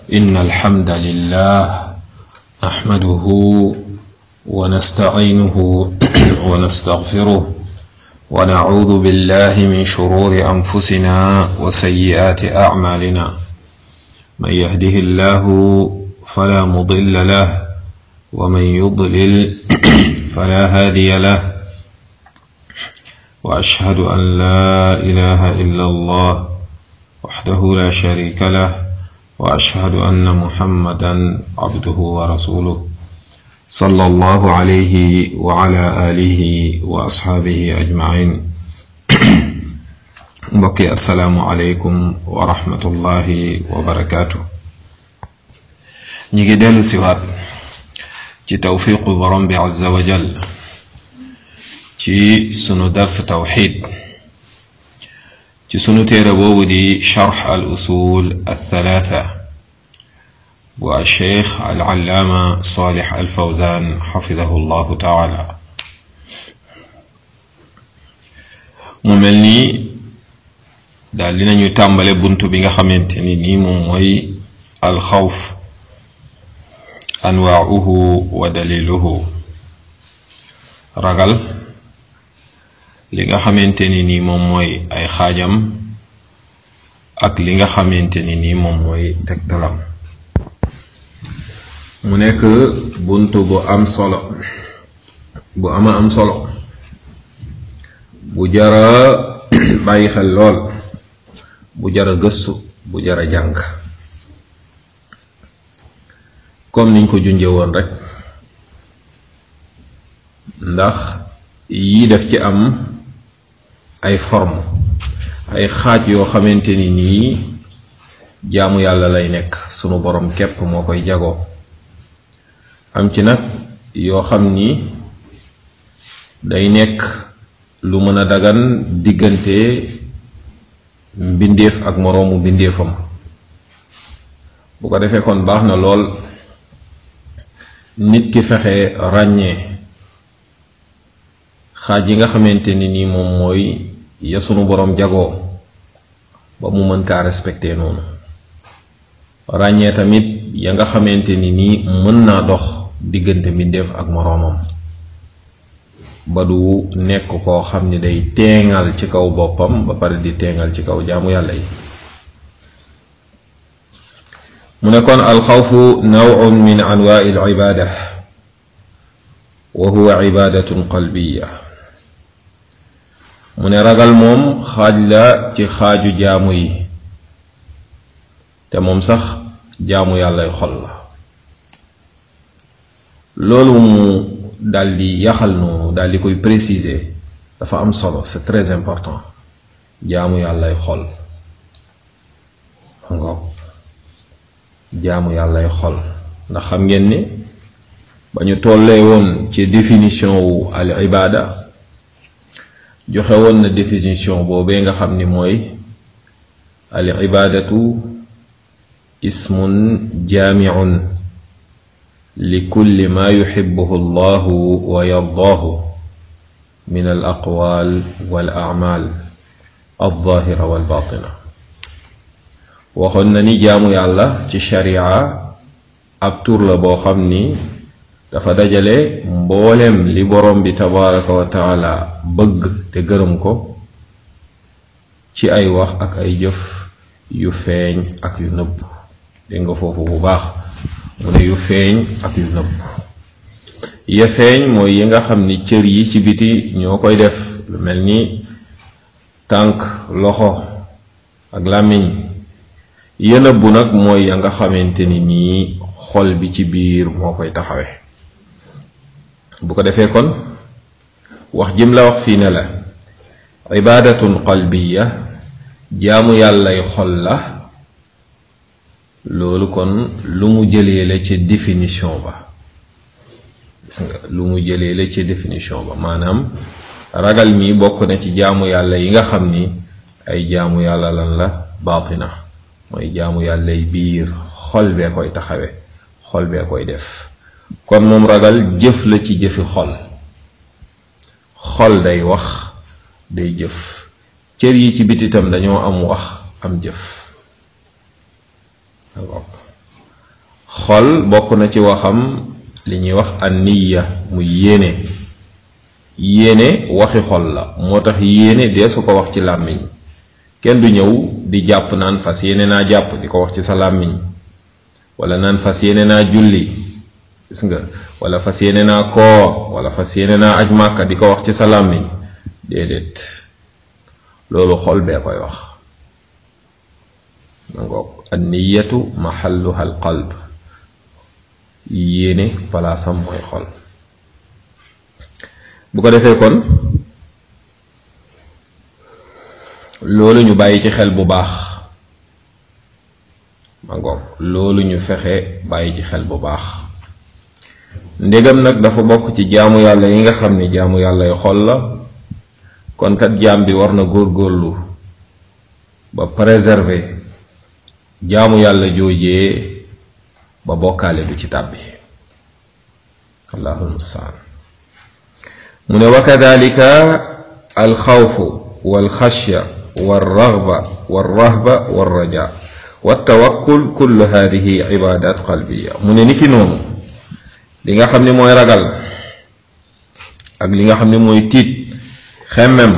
إن الحمد لله نحمده ونستعينه ونستغفره ونعوذ بالله من شرور أنفسنا وسيئات أعمالنا من يهده الله فلا مضل له ومن يضلل فلا هادي له وأشهد أن لا إله إلا الله وحده لا شريك له وأشهد أن محمدا عبده ورسوله صلى الله عليه وعلى آله وأصحابه أجمعين بقي السلام عليكم ورحمة الله وبركاته نيجي ديلو سيوات ci tawfiqu borom bi azza wa jal ci sunu dars tawxid ci sunu téere boobu di charx al usul althalatha bu alcheikh alallaama salix alfawzan xafidahu llahu taala mu mel nii daal dinañu tàmbale bunt bi nga xamante ni nii moom mooy alxawf anwaauhu wa daliluhu ragal li nga xamante ni nii moom mooy ay xaajam ak li nga xamante ni nii moom mooy tegtalam mu nekk bunt bu am solo bu ama am solo bu jara bàyyi xel lool bu jara gëstu bu jara jàng comme niñ ko junje woon rek ndax yii def ci am ay forme ay xaaj yoo xamante ni nii jaamu yàlla lay nekk sunu borom képp moo koy jagoo am ci nag yoo xam ni day nekk lu mën a dagan diggante mbindeef ak moroomu mbindeefam bu ko defee kon baax na lool nit ki fexe ràññee xaaj yi nga xamante ni nii moom mooy ya sunu boroom jagoo ba mu mën kaa respecté noonu ràññee tamit ya nga xamante ni nii mën naa dox diggante mbindeef ak moroomam ba du nekk koo xam ni day teengal ci kaw boppam ba pare di teengal ci kaw jaamu yàlla yi mu ne kon alxawfu nawun min anwaai alibada wa huwa ibadatun qalbiya mu ne ragal moom xaaj la ci xaaju jaamu yi te moom sax jaamu yàllay xol la loolu mu daldi yaxal noonu daldi koy préciser dafa am solo c'est très important jaamu yàllay xol nga jaamu yàllay xol ndax xam ngeen ni ba ñu tollee woon ci définition wu al ibada joxe woon na définition boobee nga xam ni mooy al ibadatu ismun jaamiun li kulli ma yuxibuhu allahu wa yardaahu min al aqwal wal amal alzahira wal batina waxoon na ni jaamu yàlla ci sharia ab tur la boo xam ni dafa dajale mboolem li borom bi tabaraka wa taala bëgg te gërëm ko ci ay wax ak ay jëf yu feeñ ak yu nëbb dégg nga foofu bu baax mu ne yu feeñ ak yu nëbb ya feeñ mooy yi nga xam ni cër yi ci biti ñoo koy def lu mel ni tànk loxo ak làmmiñ yënëb bu nag mooy ya nga xamante ni nii xol bi ci biir moo koy taxawe bu ko defee kon wax jim la wax fii ne la ibadatun qalbiya jaamu yàllay xol la loolu kon lu mu jëlee la ci définition ba gis nga lu mu jëlee la ci définition ba maanaam ragal mi bokk na ci jaamu yàlla yi nga xam ni ay jaamu yàlla lan la baatina mooy jaamu yàllay biir xol bee koy taxawe xol bee koy def kon moom ragal jëf la ci jëfi xol xol day wax day jëf cër yi ci bititam dañoo am wax am jëf xol bokk na ci waxam li ñuy wax an niya mu yéene yéene waxi xol la moo tax yéene dee su ko wax ci làmmiñ kenn du ñëw di jàpp naan fas yéene naa jàpp di ko wax ci sa làmmiñ wala naan fas yéene naa julli gis nga wala fas yéene naa koor wala fas yéene naa aj màkka di ko wax ci sa làmmiñ déedéet loolu xol bee koy wax ma ngoog an niyatu maxalluha al qalb yéene palaasam mooy xol bu ko defee kon loolu ñu bàyyi ci xel bu baax ma ngoog loolu ñu fexe bàyyi ci xel bu baax ndegam nag dafa bokk ci jaamu yàlla yi nga xam ni jaamu yàlla yu xol la kon kat jaam bi war na góorgóorlu ba préserver jaamu yàlla joojee ba bokkaale du ci tàbbi allahul mustaan mu ne wa kadalika alxawfu walxashya walraghba walrahba walraja waltawakkul kullu hadihi ibadat qalbiya mu ne niki noonu li nga xam ne mooy ragal ak li nga xam ne mooy tiit xemmem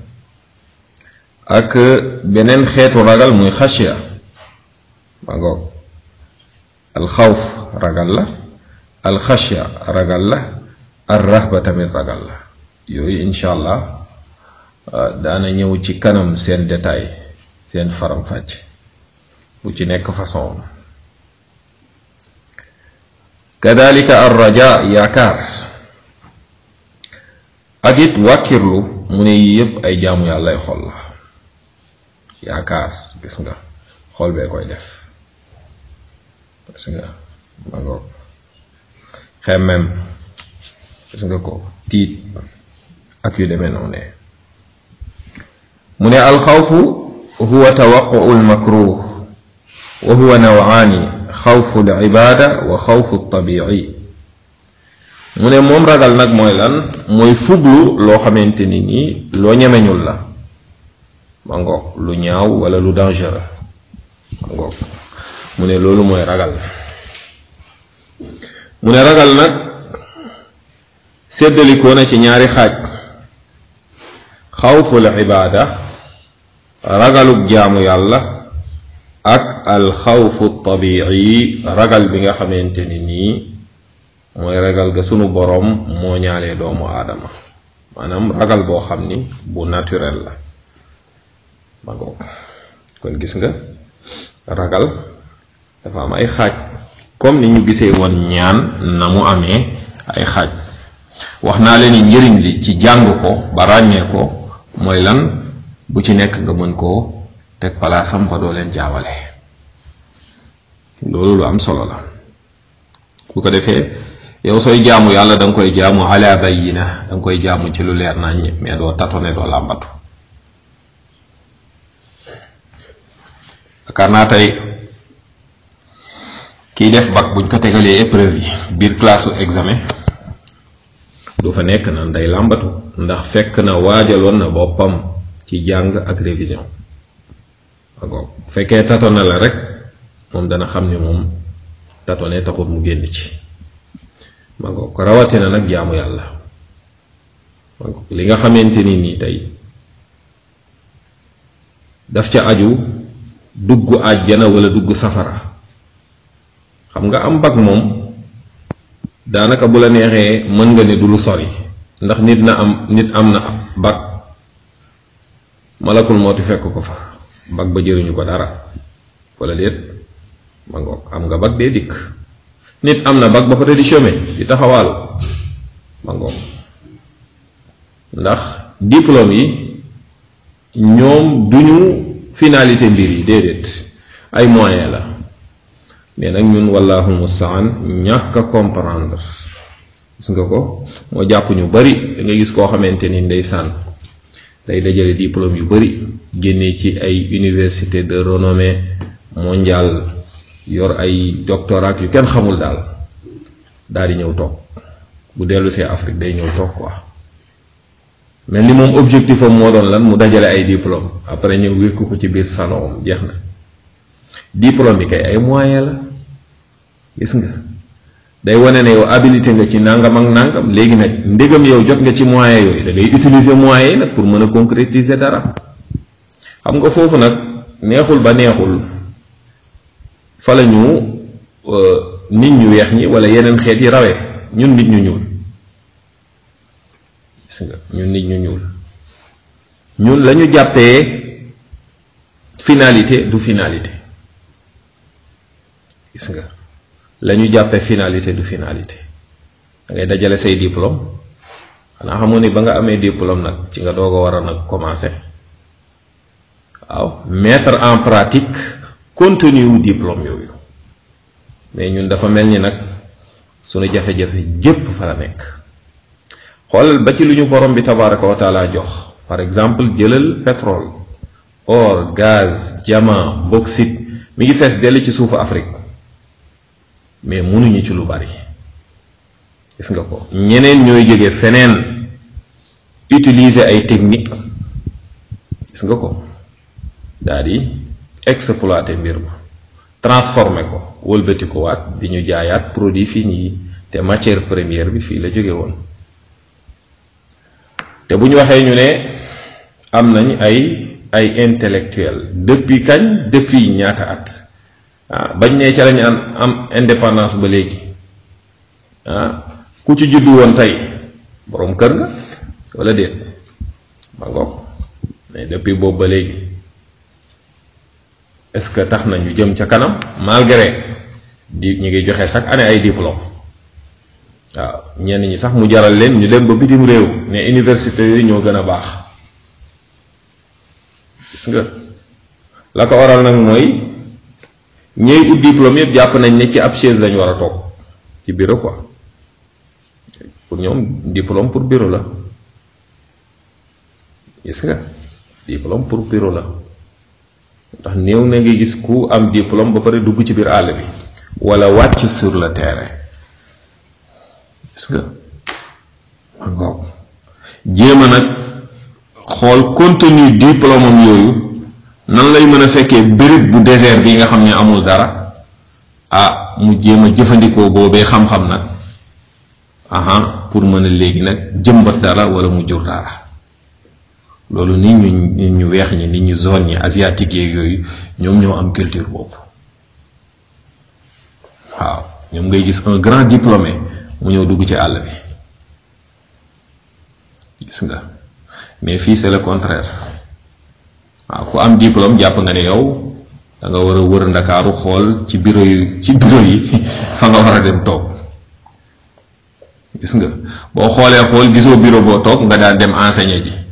ak beneen xeetu ragal muy xashya ma ngoog alxawf ragal la alxashya ragal la alrahba tamit ragal la yooyu incha allah daana ñëw ci kanam seen détail seen faram-fàcc bu ci nekk façon kadalika arraja yaakaar ak it wàkkirlu mu ne yii yépp ay jaamu yàllay xol la yaakaar gis nga xol bee koy def gis nga ma ngoog xemmem gis nga ko tiit ak yu demee noonu mu ne alxawfu huwa tawaquu almakruh wa huwa nawaani xawfu alibada wa xawfu altabici mu ne moom ragal nag mooy lan mooy fuglu loo xamante ni nii loo ñemeñul la ma ngoog lu ñaaw wala lu dangereux ma ngoog mu ne loolu mooy ragal mu ne ragal nag séddalikoo na ci ñaari xaaj xawful ibaada ragalug jaamu yàlla ak alxawfu tabici ragal bi nga xamante ni nii mooy ragal ga sunu boroom moo ñaalee doomu aadama maanaam ragal boo xam ni bu naturel la ma ngoog kon gis nga ragal dafa am ay xaaj comme ni ñu gisee woon ñaan na mu amee ay xaaj wax naa leen ni njëriñ li ci jàng ko ba ràññee ko mooy lan bu ci nekk nga mën koo teg palaasam ba doo leen jaawale loolu lu am solo la bu ko defee yow sooy jaamu yàlla da nga koy jaamu ala bayina da nga koy jaamu ci lu leer nañ mais doo tatone doo làmbatu yaakaar naa tey kiy def bac buñ ko tegalee épreuve yi biir classe examen du fa nekk naan day làmbatu ndax fekk na waajaloon na boppam ci jàng ak révision agoog bu fekkee tatone la rek moom dana xam ni moom tatone taxut mu génn ci ma ngoog rawatina nag jaamu yàlla ma ngoog li nga xamante ni nii tey daf ca aju dugg àjjana wala dugg safara xam nga am bag moom daanaka bu la neexee mën nga ne du lu sori ndax nit na am nit am na bag malakul mooti fekk ko fa bag ba jëriñu ko dara wala déet ma ngoog am nga bag dee dikk nit am na bag ba pare di chômer di taxawaalu ma ngoog ndax diplôme yi ñoom duñu finalité mbir yi déedéet ay moyen la mais nag ñun wallahu mustaan ñàkk a comprendre gis nga ko moo jàpp ñu bari da nga gis koo xamante ni ndeysaan day dajale diplôme yu bari génnee ci ay université de renommée mondiale yor ay doctorat yu kenn xamul daal daal di ñëw toog bu dellu see Afrique day ñëw toog quoi mel ni moom objectif am moo doon lan mu dajale ay diplôme après ñëw wékku ko ci biir salon jeex na diplôme bi kay ay moyen la gis nga day wane ne yow habilité nga ci nangam ak nangam léegi nag ndégam yow jot nga ci moyens yooyu da ngay utiliser moyens yi nag pour mën a concrétiser dara xam nga foofu nag neexul ba neexul fa la ñu nit ñu weex ñi wala yeneen xeet yi rawee ñun nit ñu ñuul gis nga ñun nit ñu ñuul ñun la ñu jàppee finalité du finalité gis nga la ñu jàppee finalité du finalité da ngay dajale say diplôme xanaa xamoon ni ba nga amee diplôme nag ci nga doog a war a nag commencer waaw mettre en pratique contenu wu diplôme yooyu mais ñun dafa mel ni nag sunu jafe-jafe jépp fa la nekk xoolal ba ci lu ñu borom bi tabaraka wa taala jox par exemple jëlal pétrole or gaz diamant bauxite mi ngi fees dell ci suufu Afrique mais mënuñu ci lu bari gis nga ko ñeneen ñooy jóge feneen utiliser ay technique gis nga ko daal di exploiter mbir ma transformer ko wëlbati ko waat di ñu jaayaat produit fini yi te matière première bi fii la jóge woon te bu ñu waxee ñu ne am nañ ay ay intellectuel depuis kañ depuis ñaata at ah bañ ne ca lañu am am indépendance ba léegi ah ku ci juddu woon tey boroom kër nga walla déet ma ngoog mais depuis boobu ba léegi est-ce que tax na ñu jëm ca kanam malgré di ñu ngi joxe chaque année ay diplôme waaw ñenn ñi sax mu jaral leen ñu dem ba bitim réew ne université yooyu ñoo gën a baax gis nga la ko waral nag mooy ñooy ut diplôme yëpp jàpp nañ ne ci ab chaise lañ war a toog ci bureau quoi pour ñoom diplôme pour bureau la gis nga diplôme pour bureau la ndax néew na nga gis ku am diplôme ba pare dugg ci biir àll bi wala wàcc sur le terrain gis nga ma ngoog jéem a nag xool contenu diplôme am yooyu nan lay mën a fekkee béréb bu désert bi nga xam ne amul dara ah mu jéem a jëfandikoo boobee xam-xam nag aha pour mën a léegi nag jëmbat dara wala mu jur dara loolu nit ñu nit ñu weex ñi nit ñu zone ñi asiatique yeeg yooyu ñoom ñoo am culture boobu waaw ñoom ngay gis un grand diplômé mu ñëw dugg ci àll bi gis nga mais fii c'est le contraire waaw ku am diplôme jàpp nga ne yow da nga war a wër ndakaaru xool ci bureau yi ci bureau yi fa nga war a dem toog gis nga boo xoolee xool gisoo bureau boo toog nga daal dem enseigner ji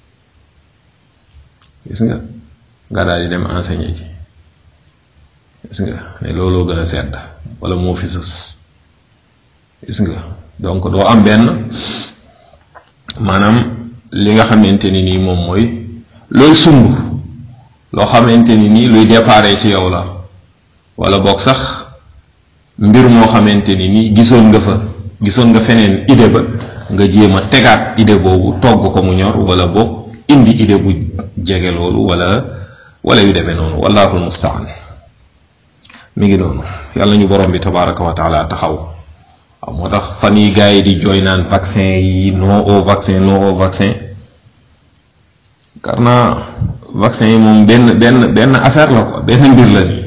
gis nga nga daal di dem enseigner ji gis nga ne looloo gën a sedd wala moo fi sës gis nga donc doo am benn maanaam li nga xamante ni nii moom mooy looy sumb loo xamante ni nii luy déparé ci yow la wala boog sax mbir moo xamante ni nii gisoon nga fa gisoon nga feneen idée ba nga jéem a tegaat idée boobu togg ko mu ñor wala boog indi idée bu jege loolu wala wala yu demee noonu wallahu almustaan mi ngi noonu yàlla ñu borom bi tabaraka wa taala taxaw waaw moo tax fan yi gars yi di jooy naan vaccin yi non au vaccin non au vaccin car naa vaccin yi moom benn benn benn affaire la quoi benn mbir la nii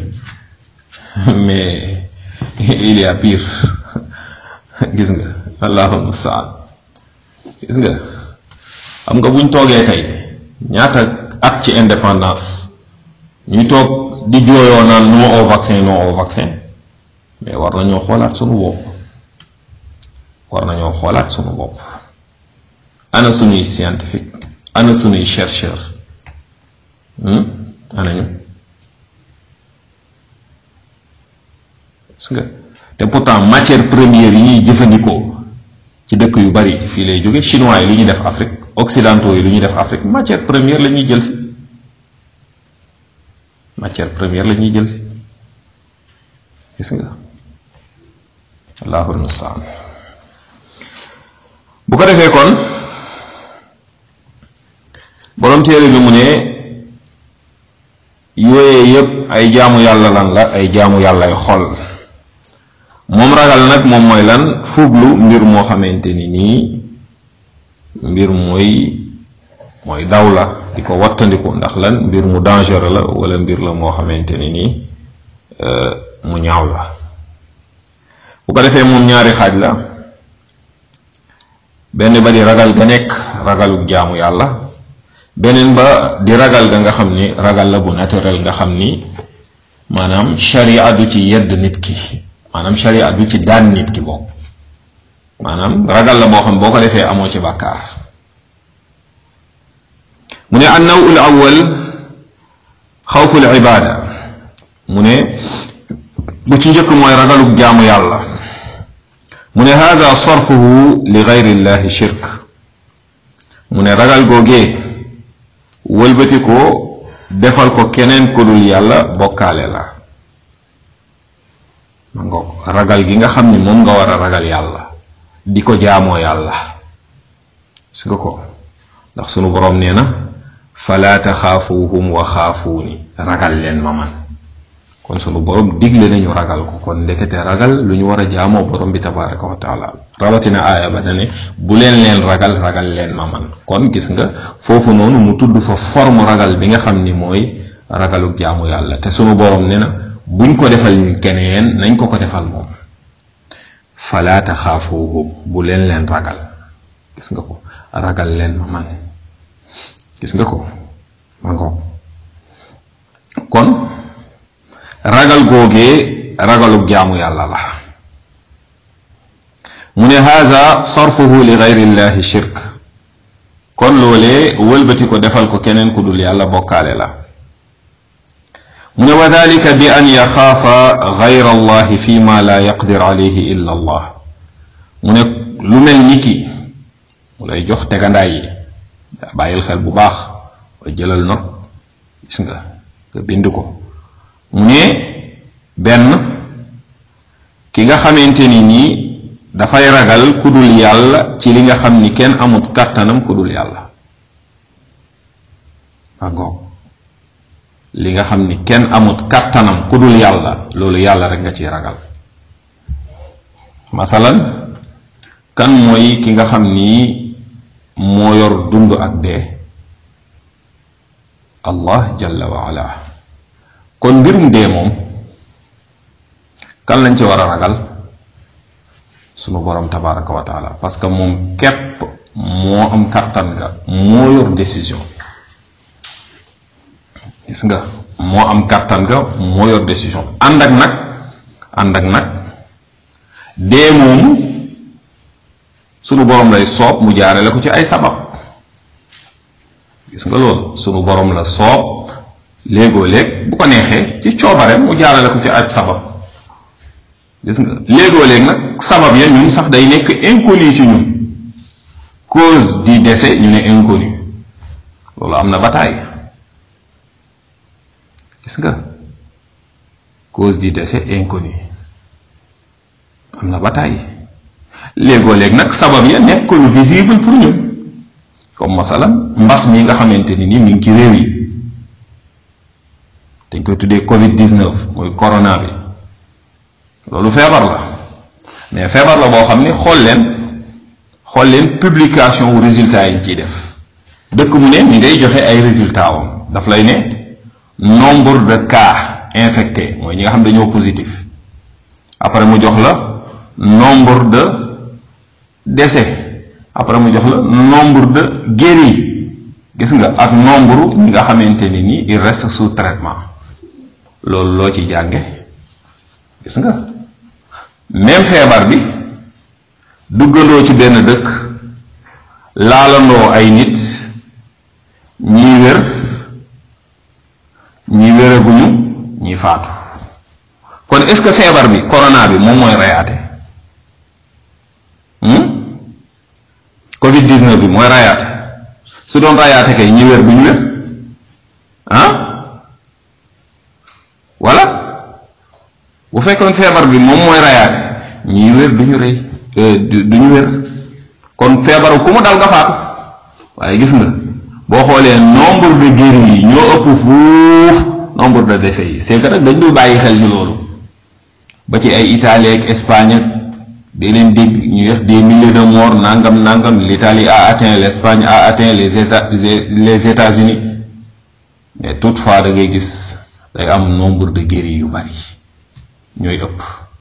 mais il y a pire gis nga allahu mustaan gis nga xam nga buñ toogee tey ñaata at ci indépendance ñuy toog di jooyoo naan non au vaccin non au vaccin mais war nañoo xoolaat sunu bopp war nañoo xoolaat sunu bopp ana sunuy scientifique ana sunuy chercheur anañu gis nga te pourtant matière première yi ñuy jëfandikoo ci dëkk yu bari fii lay jóge chinois yi lu ñuy def Afrique occidentaux yi lu ñuy def Afrique matière première la ñuy jël si matière première la ñuy jël si gis nga allahul mustaan bu ko defee kon borom téere bi mu ne yooyee yépp ay jaamu yàlla lan la ay jaamu yàllay xol ragal nag moom mooy lan fuglu mbir moo xamante ni nii mbir mooy mooy daw la di ko wattandiku ndax lan mbir mu dangereux la wala mbir la moo xamante ni nii mu ñaaw la bu ko defee moom ñaari xaaj la benn ba di ragal ga nekk ragalu jaamu yàlla beneen ba di ragal ga nga xam ni ragal la bu naturel nga xam ni maanaam sharia du ci yedd nit ki maanaam sharia du ci daan nit ki boobu maanaam ragal la boo xam boo ko defee amoo ci bàkkaar mu ne annaw ul awal xawful ibaada mu ne bu ci njëkk mooy ragalug jaamu yàlla mu ne hada sarfuhu li gayri llahi shirk mu ne ragal googee wëlbati ko defal ko keneen ku dul yàlla bokkaale la ma ngo ragal gi nga xam ni moom nga war a ragal yàlla di ko jaamoo yàlla gis nga ko ndax sunu boroom nee na falaa taxaafuuhum wa xaafuuni ragal leen ma man kon sunu borom digle nañu ragal ko kon ndekete ragal lu ñu war a jaamoo borom bi tabaraka wa taala rawatina aaya ba dane bu leen leen ragal ragal leen ma man kon gis nga foofu noonu mu tudd fa forme ragal bi nga xam ni mooy ragalu jaamu yàlla te sunu borom ne na buñ ko defal ñu keneen nañ ko ko defal moom falaa taxaafuuhum bu leen leen ragal gis nga ko ragal leen ma man gis nga ko ma ngo kon ragal googee ragalu jaamu yàlla la mu ne haza sarfuhu li gayri llahi shirk kon loolee wëlbati ko defal ko keneen ku dul yàlla bokkaale la mu ne wa dalika bi an yaxaafa gayra allahi fi ma la yaqdir alayhi illa allah mu ne lu mel ni ki mu lay jox tegandaay yi daa bàyyil xel bu baax wa jëlal not gis nga nga bind ko mu ne benn ki nga xamante ni nii dafay ragal ku dul yàlla ci li nga xam ni kenn amut kàttanam ku dul yàlla agoog li nga xam ni kenn amut kàttanam ku dul yàlla loolu yàlla rek nga ciy ragal masalan kan mooy ki nga xam ni moo yor dund ak dee allah jalla wa ala kon mbirum dee moom kan lañ ci war a ragal sunu borom tabaraka wa taala parce que moom képp moo am kàttan nga moo yor décision gis nga moo am kàttan nga moo yor décision ànd ak nag ànd ak nag dee moomu sunu borom lay soob mu jaarale ko ci ay sabab gis nga loolu sunu borom la soob léegoo léeg bu ko neexee ci coobare mu jaarale ko ci ay sabab gis nga léegoo léeg nag sabab ya ñun sax day nekk inconnu ci ñun cause du décès ñu ne inconnu loolu am na bataay gis nga cause du décès inconnu am na bataay léegoo léeg nag sabab ya nekk lu visible pour ñun comme masalan mbas mi nga xamante ni ni mi ngi ci réew yi dañ koy tuddee covid 19 muy corona bi loolu feebar la mais feebar la boo xam ni xool leen xool leen publication wu résultat yi ñu ciy def dëkk mu ne mi ngay joxe ay résultats wam daf lay ne nombre de cas infectés mooy ñi nga xam dañoo positif après mu jox la nombre de décès après mu jox la nombre de guéris gis nga ak nombre ñi nga xamante ni ni il reste sous traitement loolu loo ci jànge gis nga même feebar bi duggandoo ci benn dëkk laalandoo ay nit ñii wér ñii wéraguñu ñii faatu kon est-ce que feebar bi corona bi moom mooy rayaate covid 19 bi mooy rayaate su doon rayaate kay ñi wér duñu wér ah voilà bu fekkoon feebar bi moom mooy rayaate ñii wér duñu rëy duñu wér kon feebaru ku mu dal nga faatu waaye gis nga boo xoolee nombre de guéris yi ñoo ëpp fuuf nombre de décès yi c'est que nag dañ dul bàyyi xel ñu loolu ba ci ay Italie ak Espagne ak dee leen dégg ñu def des milliers de morts nangam nangam l'Italie a atteint l'Espagne a atteint les États les États-Unis mais toutefois da ngay gis day am nombre de guéris yu bari ñooy ëpp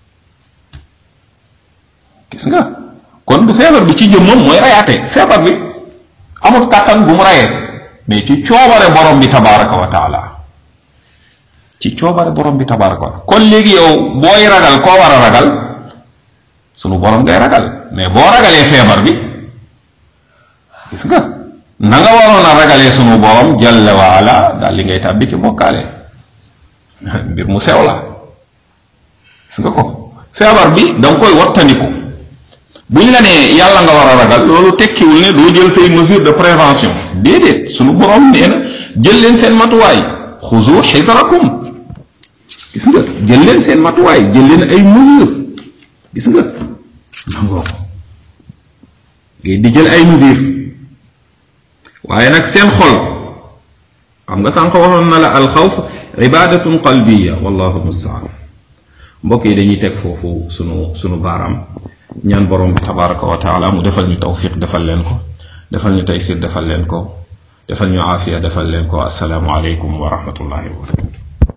gis nga kon du feebar bi ci jëmmam mooy rayaate feebar bi amul kàttan bu mu rayee mais ci coobare borom bi tabaraka wa taala ci coobare borom bi tabaraka wa taala kon léegi yow booy ragal koo war a ragal sunu borom ngay ragal mais boo ragalee feebar bi gis nga na nga waroon a ragalee sunu borom jalla waala daal li ngay tàbbi ci bokkaale mbir mu sew la gis nga ko feebar bi da nga koy wattandiku buñ la nee yàlla nga war a ragal loolu tekkiwul ne doo jël say mesure de prévention déedéet sunu borom nee na jël leen seen matuwaay xuzu xidrakum gis nga jël leen seen matuwaay jël leen ay mesure gis nga nangoo ngay di jël ay mesure waaye nag seen xol xam nga sànq waxoon na la alxawf ibadatun qalbiya wallahu mustaan mbokk yi dañuy teg foofu sunu sunu baaraam ñaan borom bi tabaraka wa taala mu defal ñu tawfiq defal leen ko defal ñu taysir defal leen ko defal ñu aafiya defal leen ko assalaamu aleykum wa rahmatullahi wa barakatu